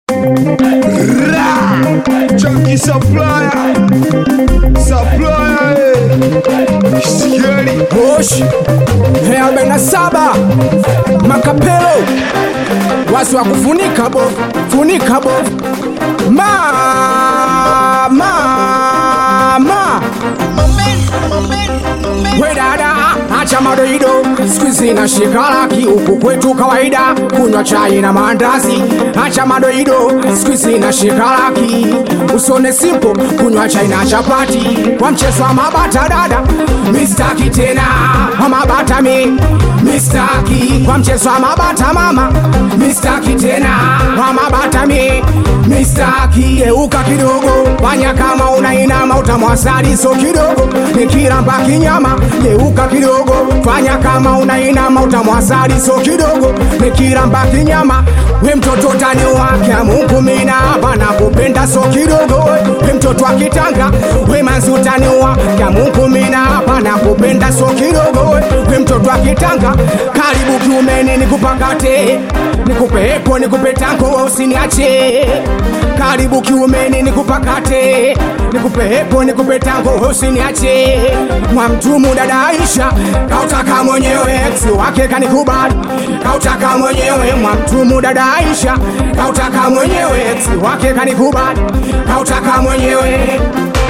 Junkie supplier, supplier, eh. Sikieni. Moshi arobaini na saba makapelo wasi wa kufunika bovu funika bovu ma ma ma we dada acha madoido skuizi na shikalaki huku kwetu kawaida kunywa chai na maandazi acha madoido skuizi na shikalaki usone simpo kunywa chai na chapati kwa mchezo wa mabata dada mistaki tena wa mabata mi mistaki kwa mchezo wa mabata mama mistaki tena wa mabata mi mistaki euka kidogo fanya kama unainama utamwasali so kidogo nikiramba kinyama geuka kidogo fanya kama unainama utamwasali so kidogo nikiramba kinyama we mtoto tani wake Mungu mina hapa nakupenda so kidogo we mtoto wa kitanga we manzutani wake Mungu mina hapa nakupenda so kidogo we mtoto wa kitanga karibu kiumeni nikupakate nikupe epo nikupe tango usiniache karibu kiumeni nikupakate nikupe epo nikupe tango usiniache mwamtumu dada Aisha kautaka mwenyewe ex wake kanikubali kautaka mwenyewe mwamtumu dada Aisha kautaka mwenyewe ex wake kanikubali kautaka mwenyewe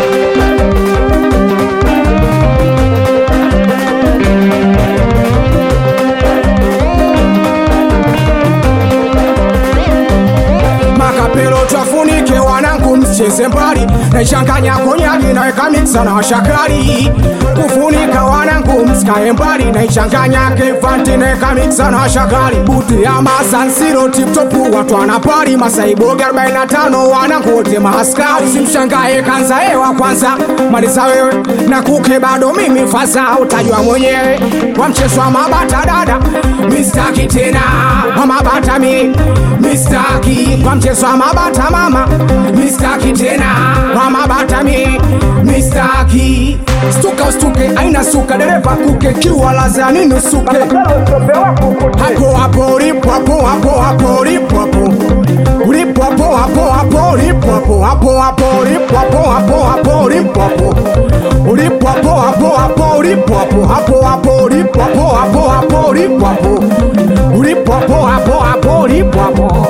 makapelo twafunike wanangu msicheze mbali naichanganya konyagi naweka miksa na washakari kufunika wanangu msikae mbali naichanganya kefanti naweka miksa na washakari buti ya masansiro tiptopu watu wanapari masaibogi 45 wanangu wote maaskari simshangae kanza ewa kwanza maliza wewe na kuke bado mimi fasa utajua mwenyewe kwa mchezo wa mabata dada mistaki tena wa mabata mi mistaki kwa mchezo wa mabata mama mistaki tena wa mabata mi mistaki stuka ustuke aina suka dereva kuke kiwa laza nini usuke hapo hapo ulipo hapo hapo hapo ulipo hapo ulipo hapo hapo hapo ulipo hapo hapo hapo ulipo hapo hapo hapo ulipo hapo ulipo hapo hapo hapo ulipo hapo hapo hapo ulipo hapo hapo hapo ulipo hapo ulipo hapo hapo hapo ulipo hapo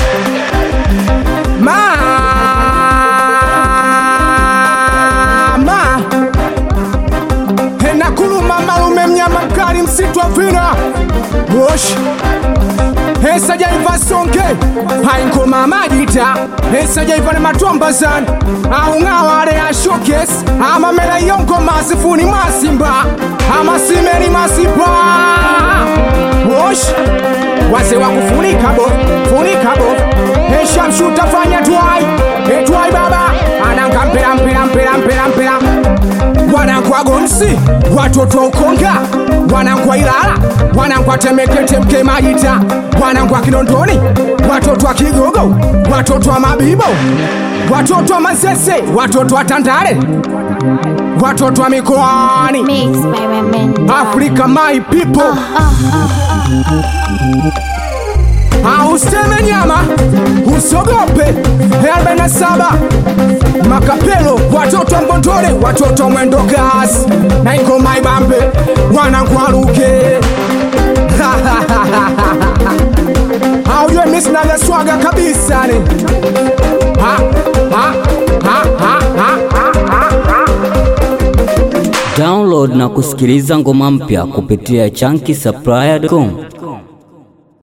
mama enakuluma malume mnyama mkali msitu wa vina bosh esajaiva songe hainkoma majita esajaiva ne matombazani aung'awale ya showcase amamela yonko masifuni masimba amasimeni masipa bosh wase wa kufunika bo funika bo eshamshuta fanya twai etwai baba ananga mpela mpela mpela mpela mpela wanangwa gomsi watoto ukonga wanangwa ilala wanangwa temeketemke majita wanangwa kinondoni watoto wa kigogo watoto wa mabibo watoto wa mazese watoto wa tandale watoto wa mikoani Mixed by Women. afrika my people auseme nyama usogope 47 makapelo watoto wa mbondole watoto wa mwendo gas na ingoma ibambe wanangwaruke aujue misinavyaswaga kabisa ni ha, ha, ha, ha, ha, ha, ha, ha. Download na kusikiliza ngoma mpya kupitia chunky supplier.com.